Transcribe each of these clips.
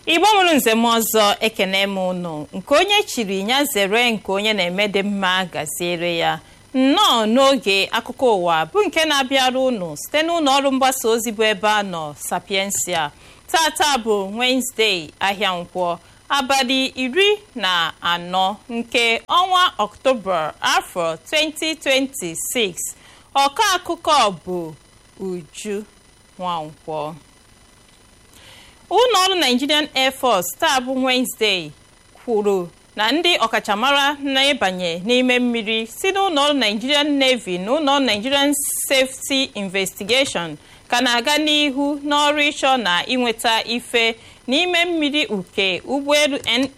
igbo mụrụ nzem ọzọ ekene m ụnụ nke onye chiri ya zere nke onye na-eme dị mma gaziere ya nnọọ n'oge akụkọ ụwa bụ nke na-abịara ụnụ site n'ụlọ ọrụ mgbasa ozi bụ ebe a nọ sapiensia tata bụ wenezdee ahịa nkwọ abalị iri na anọ nke ọnwa ọktoba afọ 2026 ọkọ akụkọ bụ uju nwankwọ ụlọ ọrụ nigerian air force taa bụ wenezdee kwuru na ndị ọkachamara na-ịbanye n'ime mmiri si n'ụlọ ọrụ nigerian navy na ụlọ ọrụ nigerian safety investigation ka na-aga n'ihu n'ọrụ ịchọ na ịnweta ife n'ime mmiri uke ụgbọelu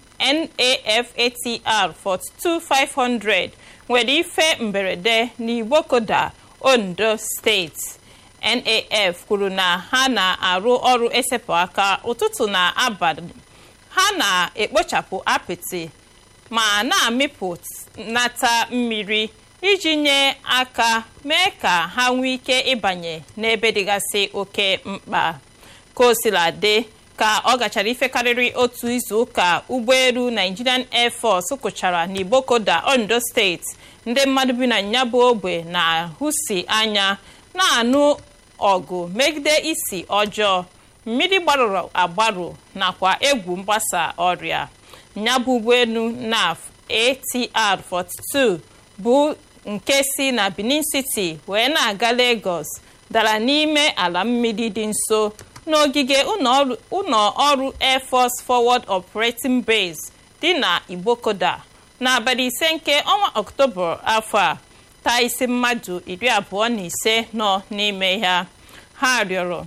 NAFATR 42500 nwere ife mberede n'Igbokoda Ondo steeti NAF kwuru na ha na-arụ ọrụ esepụ aka ụtụtụ na abalị ha na-ekpochapụ apịtị ma na-amịpụnata mmiri iji nye aka mee ka ha nwee ike ịbanye n'ebe dịgasị oke mkpa ka o sila dị ka ọ gachara ife karịrị otu izu ụka ụgbọelu Nigerian Air Force kụchara n'Igbokoda Ondo steeti ndị mmadụ bi na nyabụ ogbe na-ahụsi anya na-anụ ọgụ megide isi ọjọọ mmiri gbarụrụ agbarụ nakwa egwu mgbasa ọrịa nyabụ ụgbọelu NAF ATR 42 bụ nke si na Benin City wee na-aga Lagos dara n'ime ala mmiri dị nso n'ogige ụlọ ọrụ Air Force Forward Operating Base dị na Igbokoda n'abalị ise nke ọnwa Ọktoba afọ a taa isi mmadụ iri abụọ na ise nọ n'ime ya ha rịọrọ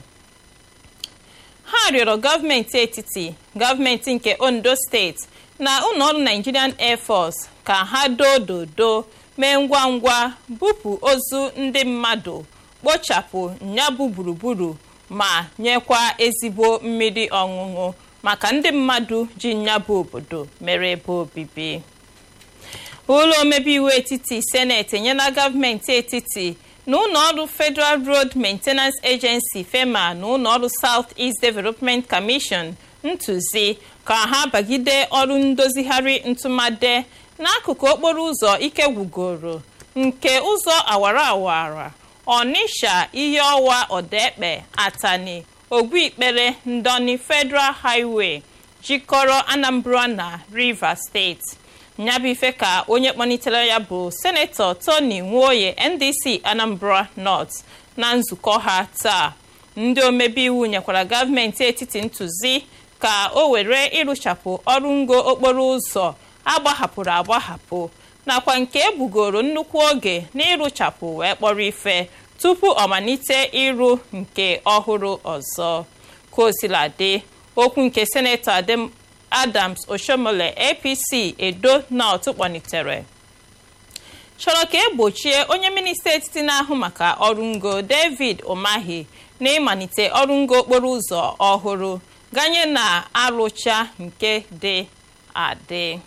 ha rịọrọ gọọmenti etiti gọọmenti nke Ondo steeti na ụlọọrụ Nigerian Air Force ka ha doo dodo mee ngwa ngwa bupụ ozu ndị mmadụ kpochapụ nyabụ gburugburu ma nyekwa ezigbo mmiri ọṅụṅụ maka ndị mmadụ ji nyabụ obodo mere ebe obibi ụlọ omebe iwu etiti seneti enyela gọọmenti etiti na ụlọọrụ Federal Road Maintenance Agency FEMA na ụlọọrụ South East Development Commission ntụzi ka ha bagide ọrụ ndozigharị ntụmade n'akụkụ okporo ụzọ ike gwugoro nke ụzọ awara awara Ọnisha ihe ọwa Odekpe Atani Ogbuikpere Ndọni Federal Highway jikọrọ Anambra na Rivers steeti nyabụ ife ka onye kpọnitere ya bụ senetọ Tony Nwoye NDC Anambra North na nzukọ ha taa ndị omebe iwu nyekwara gọọmenti etiti ntụzi ka o were ịrụchapụ ọrụ ngo okporo ụzọ agbahapụrụ agbahapụ nakwa nke ebugoro nnukwu oge n'ịrụchapụ wee kpọrọ ife tupu ọ malite ịrụ nke ọhụrụ ọzọ kosiladị okwu nke senetọ Adams Oshomole APC Edo North kpọnitere chọrọ ka egbochie onye minista etiti na-ahụ maka ọrụ ngo David Umahi na ịmalite ọrụ ngo okporo ụzọ ọhụrụ ganye na arụcha nke dị adị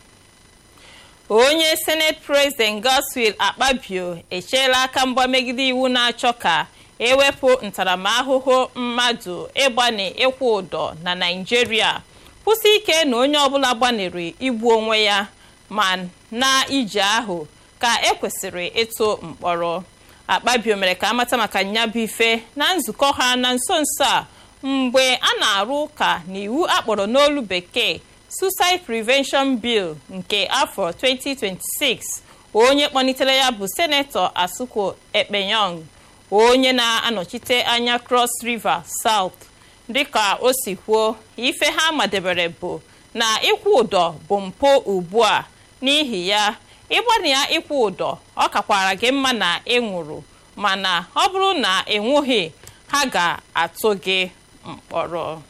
onye senate president Godswill Akpabio echeela aka mgba megide iwu na-achọ ka ewepụ ntaramahụhụ mmadụ ịgbani ịkwụ ụdọ na Naịjirịa kwụsị ike na onye ọbụla gbaniri igbu onwe ya ma na ije ahụ ka ekwesịrị ịtụ mkpọrọ Akpabio mere ka amata maka nyabụ ife na nzukọ ha na nso nso a mgbe a na-arụ ụka n'iwu akpọrọ n'olu bekee Suicide Prevention Bill nke afọ 2026 onye kpọnitere ya bụ senetọ Asuku Ekpenyong onye na-anọchite anya Cross River South dịka o si kwuo ife ha madebere bụ na ịkwụ ụdọ bụ mpụ ugbu a n'ihi ya ịgbana ya ịkwụ ụdọ ọ kakwara gị mma na ị nwụrụ mana ọ bụrụ na ị nwụghị ha ga-atụ gị mkpọrọ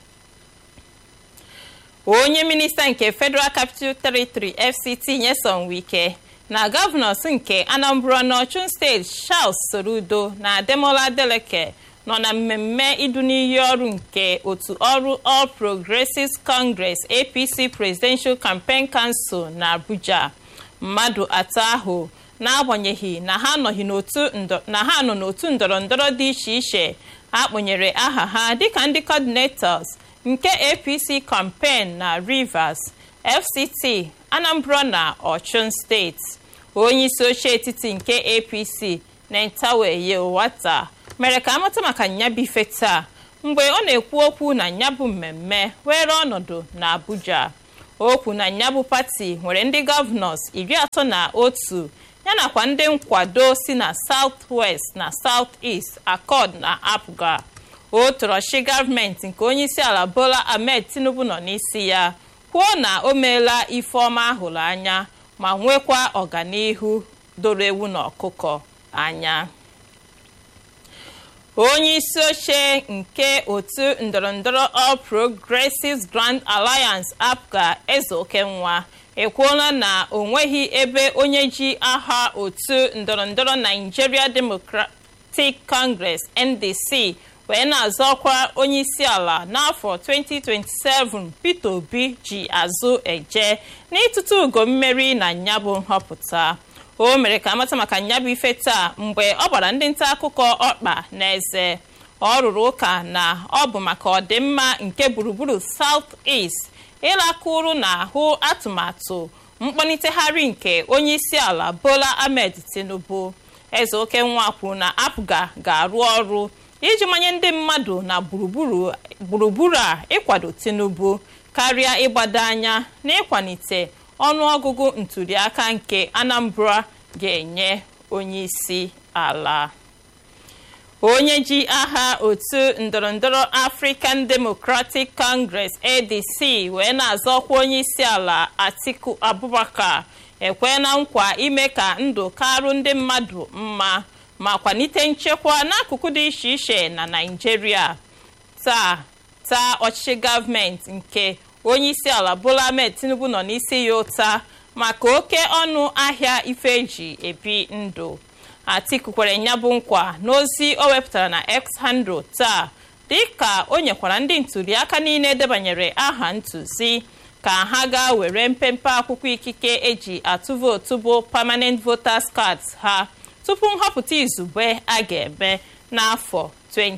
onye minista nke Federal Capital Territory FCT Nyesom Wike na gọvanọs nke Anambra n'Ọchụn steeti Charles Soludo na Ademola Adeleke nọ na mmemme idu n'iyi ọrụ nke otu ọrụ All Progressives Congress APC Presidential Campaign Council na Abuja mmadụ atọ ahụ n'agbanyeghị na ha nọ n'otu ndọrọ ndọrọ dị iche iche akpọnyere aha ha dịka ndị coordinators nke apc campaign na rivers fct anambra na ọchụn steeti onye isi oche etiti nke apc nentawe wata mere ka amata maka nyabife taa mgbe ọ na-ekwu okwu na nyabụ mmemme were ọnọdụ na abuja okwu na nyabụ pati nwere ndị gọvanọs iri atọ na otu yanakwa ndị nkwado si na south west na south east accord na apga o torochi gọọmenti nke onyeisi ala bola ahmed tinubu nọ n'isi ya kwuo na o meela ife ọma ahụrụ anya ma nwekwa ọganihu doro ewu na ọkụkọ anya onye isi oche nke otu ndọrọndọrọ all progressives grand alliance apga eze okenwa ekwuola na o nweghị ebe onye ji aha otu ndọrọndọrọ nigeria democratic congress ndc wee na-azọ ọkwa onye isi ala n'afọ 2027 peter obi ji azụ eje n'ịtụtụ ugo mmeri na nyabụ nhọpụta o mere ka amata maka nyabụ ife taa mgbe ọ gbara ndị nta akụkọ ọkpa n'eze ọ rụrụ ụka na ọ bụ maka ọdịmma nke gburugburu south east ịlakụrụ n'ahụ atụmatụ mkpọnitegharị nke onye isi ala bola ahmed tinubu eze oke nwa kwuru na apga ga-arụ ọrụ iji manye ndị mmadụ na gburugburu a ịkwado tinubu karịa ịgbado anya na ịkwalite ọnụọgụgụ ntụliaka nke anambra ga-enye onye isi ala onye ji aha otu ndọrọndọrọ african democratic congress adc wee na-azọkwa onye isi ala atiku abubakar ekwe na nkwa ime ka ndụ karụ ndị mmadụ mma ma kwalite nchekwa n'akụkụ dị iche iche na naijiria taa taa ọchịchị gọọmenti nke onye isi ala bola ahmed tinubu nọ n'isi ya ụta maka oke ọnụ ahịa ife eji ebi ndụ atiku kwere nyabụ nkwa n'ozi o wepụtara na x handle taa dịka o nyekwara ndị ntụliaka niile edebanyere aha ntụzi ka ha gaa were mpempe akwụkwọ ikike eji atụ vootu bụ permanent voters cards ha tupu nhọpụta izugbe a ga-eme n'afọ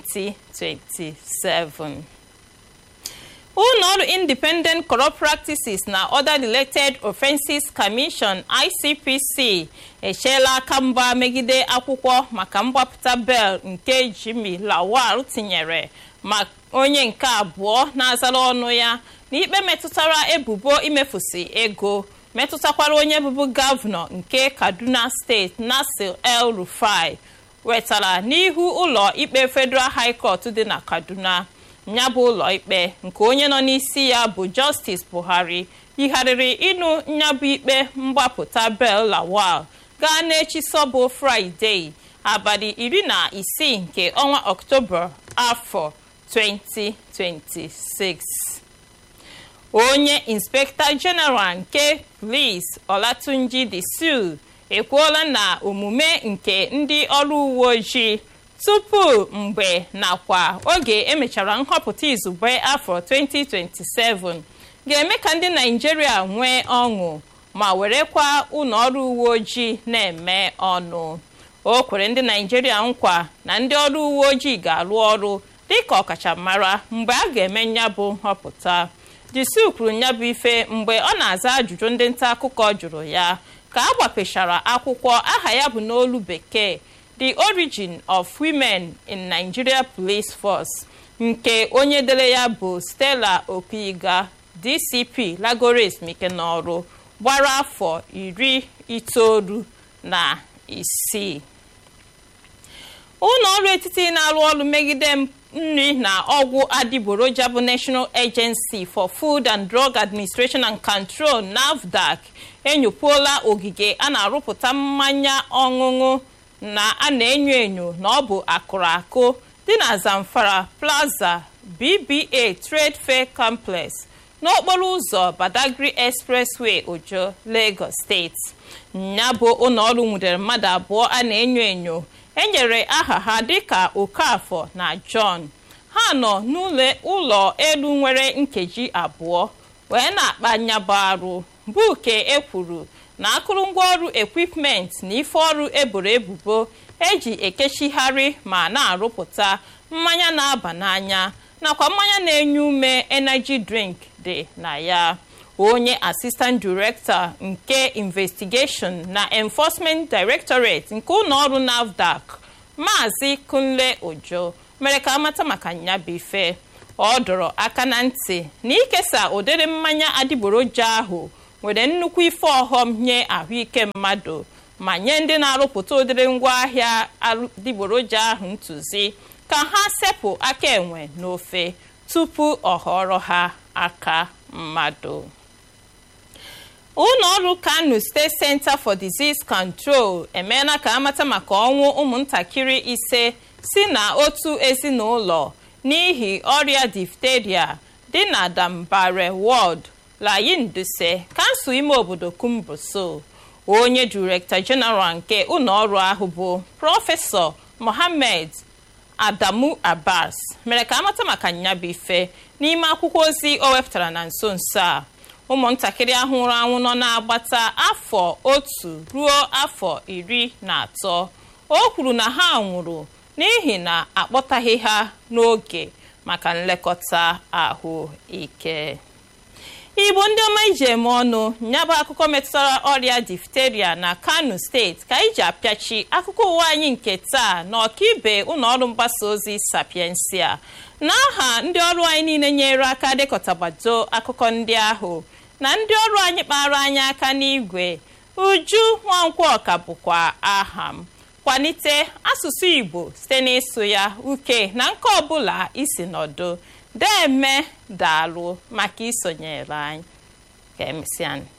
2027 ụlọọrụ independent corrupt practices na other related offenses commission icpc echeela aka mgba megide akwụkwọ maka mgbapụta bel nke jimmy lawal tinyere ma onye nke abụọ na-azara ọnụ ya n'ikpe metụtara ebubo imefusi ego metụtakwara onye bụbu gọvanọ nke kaduna steeti nasir el rufai wetara n'ihu ụlọ ikpe federal high court dị na kaduna ya bụ ụlọ ikpe nke onye nọ n'isi ya bụ justice buhari yigharịrị ịnụ nyabụ ikpe mgbapụta bel lawal gaa n'echi sọbụ fraịde abalị iri na isii nke ọnwa ọktoba afọ 2026 onye inspekta jeneral nke polis olatunji disul ekwuola na omume nke ndị ọrụ uwe ojii tupu mgbe nakwa oge emechara nhọpụta izugbe afọ 2027 ga-eme ka ndị naijiria nwee ọṅụ ma werekwa ụlọ ọrụ uwe ojii na-eme ọnụ o kwere ndị naijiria nkwa na ndị ọrụ uwe ojii ga-arụ ọrụ dịka ọkachamara mgbe a ga-eme nyabụ nhọpụta disu kwuru nyabụ ife mgbe ọ na-aza ajụjụ ndị nta akụkọ jụrụ ya ka a gbapechara akwụkwọ aha ya bụ n'olu bekee the origin of women in nigeria police force nke onye dere ya bụ stella opiga dcp lagores mike n'ọrụ gbara afọ iri itoolu na isii ụlọ ọrụ etiti na-arụ ọrụ megide nri na ọgwụ adịgboroja bụ national agency for food and drug administration and control nafdac enyopụola ogige a na-arụpụta mmanya ọṅụṅụ na a na-enyo enyo na ọ bụ akụrụ akụ dị na zamfara plaza bba trade fair complex n'okporo ụzọ badagry expressway ojo lagos steeti ya bụ ụlọọrụ nwudere mmadụ abụọ a na-enyo enyo enyere aha ha dịka okafọ na john ha nọ n'ụlọ elu nwere nkeji abụọ wee na-akpa nyabụ arụ bụ ke ekwuru na akụrụngwa ọrụ ekwipment na ife ọrụ eboro ebubo eji ekechigharị ma na-arụpụta mmanya na-aba n'anya nakwa mmanya na-enye ume energy drink dị na ya onye assistant director nke investigation na enforcement directorate nke ụlọọrụ nafdac maazị kunle ojo mere ka amata maka nyabụ ife ọ dọrọ aka na ntị na ikesa ụdịrị mmanya adịgboroja ahụ nwere nnukwu ife ọghọm nye ahụike mmadụ ma nye ndị na-arụpụta ụdịrị ngwaahịa adịgboroja ahụ ntụzi ka ha sepụ aka enwe n'ofe tupu ọ họrọ ha aka mmadụ ụlọ ọrụ kano state center for disease control emeela ka amata maka ọnwụ ụmụntakịrị ise si na otu ezinụlọ n'ihi ọrịa difteria dị na dambare ward layinduse kansụl ime obodo kumbuso onye direkta jeneral nke ụlọọrụ ahụ bụ prọfesọ mohammed adamu abbas mere ka amata maka nyabụ ife n'ime akwụkwọ ozi o wepụtara na nso nso a ụmụntakịrị ahụ nwụrụ anwụ nọ na-agbata afọ otu ruo afọ iri na atọ o kwuru na ha nwụrụ n'ihi na akpọtaghị ha n'oge maka nlekọta ahụike igbo ndị ọma iji eme ọnụ nyabụ akụkọ metụtara ọrịa difteria na kano steeti ka anyị ji apịachi akụkọ ụwa anyị nke taa na ọkaibe ụlọọrụ mgbasa ozi sapiensia n'aha ndị ọrụ anyị niile nyere aka dekọtagbado akụkọ ndị ahụ na ndị ọrụ anyị kpara anyị aka n'igwe uju nwankwọ ọka bụkwa aha m kwalite asụsụ igbo site n'ịsụ ya uke na nke ọbụla isi nọdụ deme daalụ maka isonyere anyị ka emesịa